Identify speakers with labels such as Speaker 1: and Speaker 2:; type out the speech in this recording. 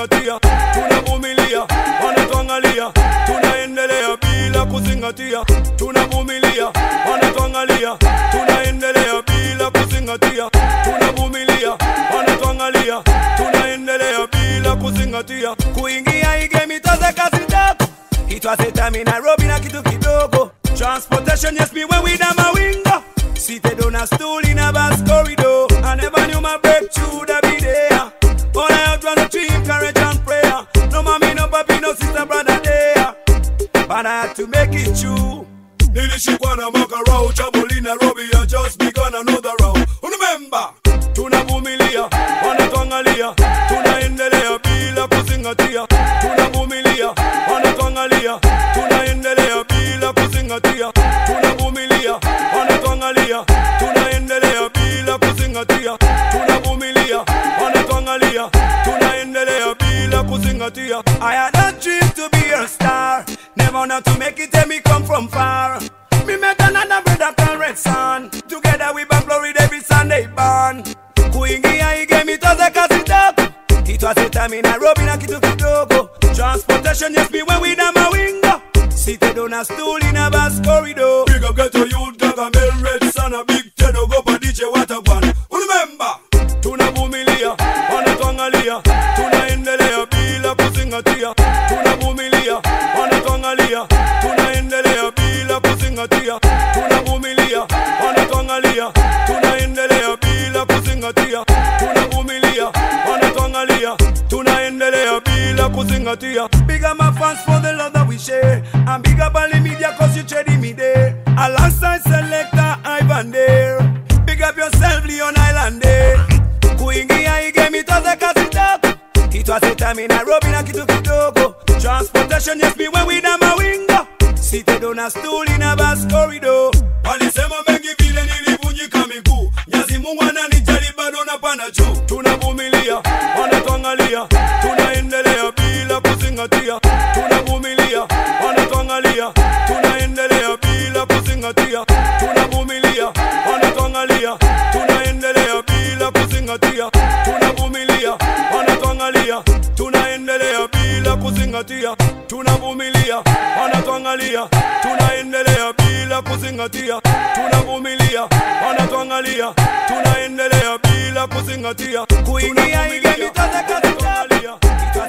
Speaker 1: kuzingatia, tunavumilia, wanatuangalia, tunaendelea bila kuzingatia, tunavumilia, wanatuangalia, tunaendelea bila kuzingatia, tunavumilia, wanatuangalia, tunaendelea bila kuzingatia, kuingia igemi toze kazi ndogo It was a time in Nairobi na kitu kidogo Transportation yes me when we down my window Seated on a stool in a bus corridor I never knew my breakthrough would be there All I had was a dream, courage and prayer No mommy, no papi, no sister, brother there But I had to make it true Nilishikwa na mwaka rao Trouble in Nairobi I just begun another round Remember Tunavumilia, wanatuangalia Tunaendelea bila kuzingatia Tunavumilia, wanatuangalia Tunaendelea bila kuzingatia Tunavumilia, wanatuangalia Tunaendelea bila kuzingatia Tunavumilia, wanatuangalia Tunaendelea bila kuzingatia I had a dream to be a star Never not to make it and me come from far Me met another brother called Red Sun Together we bang Florida every Sunday born Kuingia igemi toze kazi ndogo It was a time in Nairobi na kitu kidogo Transportation yes me when we down my window Seated on a stool in a bus corridor Big up ghetto youth dog and Mel Red Sun A big Tedo go pa DJ Watagwan Remember Tunavumilia, wanatuangalia Tunaendelea bila kuzingatia Tunavumilia, wanatuangalia Tunaendelea bila kuzingatia Tunavumilia, wanatuangalia Tunaendelea bila kuzingatia Tunavumilia, wanatuangalia Tunaendelea bila kuzingatia Big up my fans for the love that we share And big up all the media cause you trading me there Alongside selector Ivan there Big up yourself Leon Islander Kuingia igemi toze kazi ndogo It was a time in Nairobi na kitu kidogo Transportation yes me when we down my window Seated on a stool in a bus corridor Walisema mengi vile nilivunjika miguu Nyazi Mungu ananijali bado napanda juu Tunavumilia, wanatuangalia Tunaendelea bila kuzingatia Tunavumilia, wanatuangalia Tunaendelea bila kuzingatia Tunavumilia, wanatuangalia Tunaendelea bila kuzingatia Tunavumilia, wanatuangalia Tunaendelea bila kuzingatia Tunavumilia, wanatuangalia Tunaendelea bila kuzingatia Tunavumilia, wanatuangalia Tunaendelea bila kuzingatia Kuingia igemi toze kazi ndogo